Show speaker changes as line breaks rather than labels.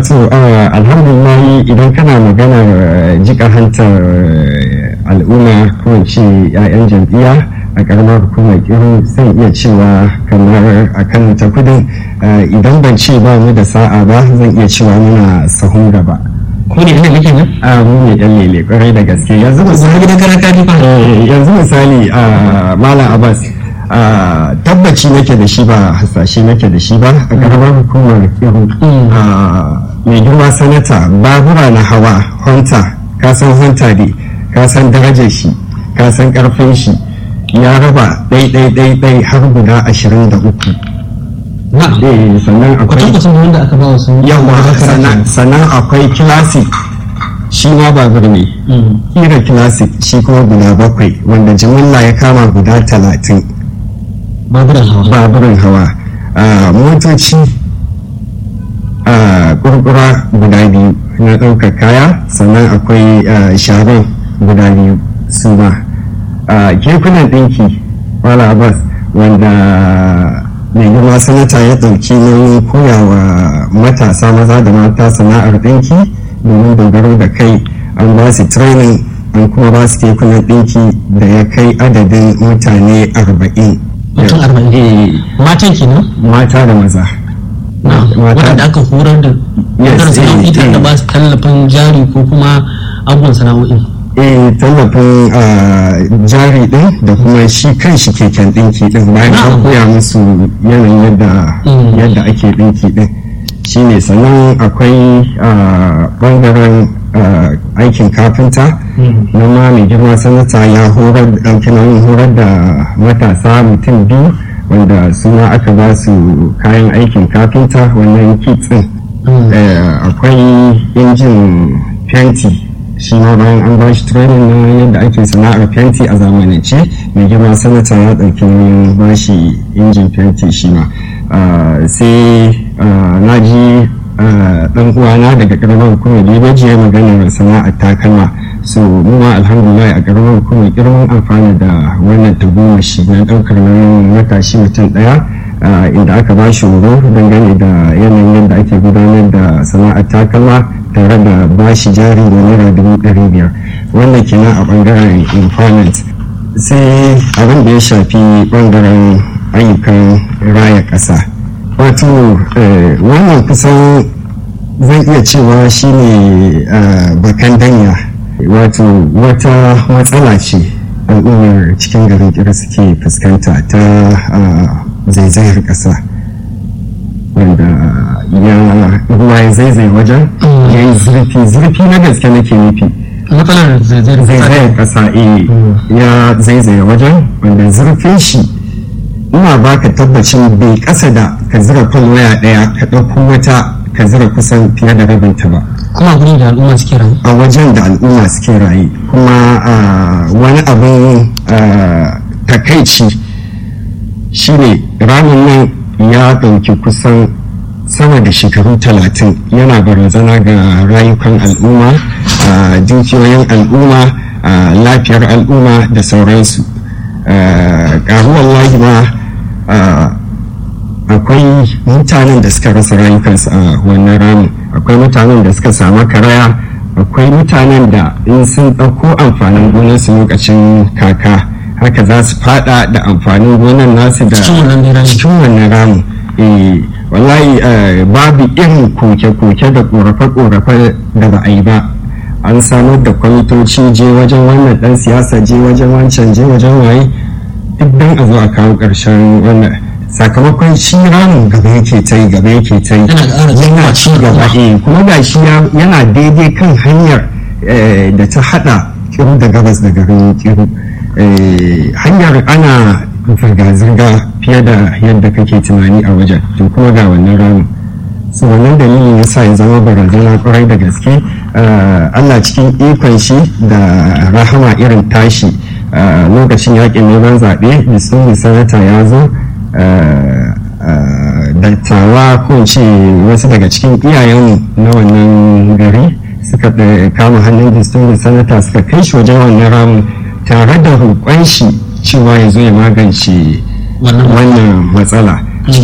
wato alhamdulillah idan kana maganar jika hantar al'umma ko ce 'ya'yan jam'iyya a karamar hukumar kiru zan iya cewa kamar a kan ta kudin idan ban ce ba mu da sa'a ba zan iya cewa muna sahun gaba
ko ne ina nake nan
a mu ne dan lele kwarai da gaske yanzu
zama gidan karaka ne fa
yanzu misali a malam abbas tabbaci nake da shi ba hasashe nake da shi ba a karamar hukumar kiru mai girma sanata babura na hawa honta kasan honta ne kasan darajar shi kasan karfin shi ya raba ɗai-ɗai-ɗai har guda ashirin da uku
na'am
sannan akwai
kwatankwacin wanda aka ba wasu
yawa sannan akwai classic shi ma babur ne kira classic shi kuma guda bakwai wanda jimilla ya kama guda talatin
baburan hawa
baburin hawa motoci kurkura guda biyu na ɗaukar kaya sannan akwai sharon guda biyu su ma kekunan ɗinki wala abbas wanda mai girma sanata ya ɗauki nauyin koya wa matasa maza da mata sana'ar ɗinki domin dogaro da kai an ba su training an kuma ba su kekunan ɗinki da ya kai adadin mutane arba'in
mutum arba'in matan kenan
mata da maza
waɗanda aka horar da wadanda sana'o'i tare da ba su tallafin jari ko kuma abubuwan sana'o'i
eh tallafin jari din da kuma shi kan shi keken dinki din bayan an koya musu yanayin yadda yadda ake dinki din shine sannan akwai bangaren aikin kafinta na ma mai girma sanata ya horar da horar da matasa mutum biyu wanda suna aka ba su kayan aikin kafinta wannan kitsin akwai injin fenti shi ma bayan an ba shi training na yadda ake sana'ar fenti a zamanance mai girma sanata ya ɗauki nauyin ba shi injin fenti shi ma sai na ji ɗan uwana daga ƙaramar hukumar bebeji ya maganar sana'ar takalma so mu ma alhamdulillah a ƙaramar hukumar girman amfani da wannan tagomashi na ɗaukar nauyin matashi mutum ɗaya inda aka ba shi horo dangane da yanayin yadda ake gudanar da sana'ar takalma tare da bashi jari da naira dubu ɗari biyar wannan kenan a ɓangaren employment sai abin da ya shafi ɓangaren ayyukan raya ƙasa wato wannan kusan zan iya cewa shine bakan danya wato wata matsala ce al'ummar cikin garin kira suke fuskanta ta zaizayar ƙasa wanda ya ruwa ya zaizai wajen ya yi zurfi zurfi na gaske nake nufi
matsalar
zaizayar ƙasa eh ya zaizaye wajen wanda zurfin shi ina baka tabbacin bai ƙasa da ka zira kan waya ɗaya ka ɗauko wata ka zira kusan fiye da rabinta ba
kuma gurin da al'umma suke rayu
a wajen da al'umma suke rayu kuma wani abin takaici shine ramin nan ya ɗauki kusan sama da shekaru talatin yana barazana ga rayukan al'umma dukiyoyin al'umma lafiyar al'umma da sauransu ƙaruwar ma akwai mutanen da suka rasa rayukansu a wannan ramin akwai mutanen da suka samu karaya akwai mutanen da in sun ɗauko amfanin gonarsu lokacin kaka haka za su fada da amfanin gonar nasu da cikin wannan ramin wallahi babu irin koke-koke da korafe-korafe da ba a yi ba an samar da kwamitoci je wajen wannan dan siyasa je wajen wancan je wajen waye duk don a zo a kawo ƙarshen wannan sakamakon shi ramin gaba yake ta yi gaba yake ta yi yana ci gaba eh kuma ga shi yana daidai kan hanyar da ta hada kiru da gabas da garin kiru hanyar ana zirga-zirga fiye da yadda kake tunani a wajen to kuma ga wannan ramin su wannan dalilin yasa ya zama barazana kwarai da gaske allah cikin ikon shi da rahama irin tashi lokacin yakin neman zaɓe bisu sanata ya zo dattawa ko ce wasu daga cikin iyayenmu na wannan gari suka kama hannun distinguished sanata suka kai shi wajen wannan ramin tare da roƙon shi cewa ya zo ya magance wannan matsala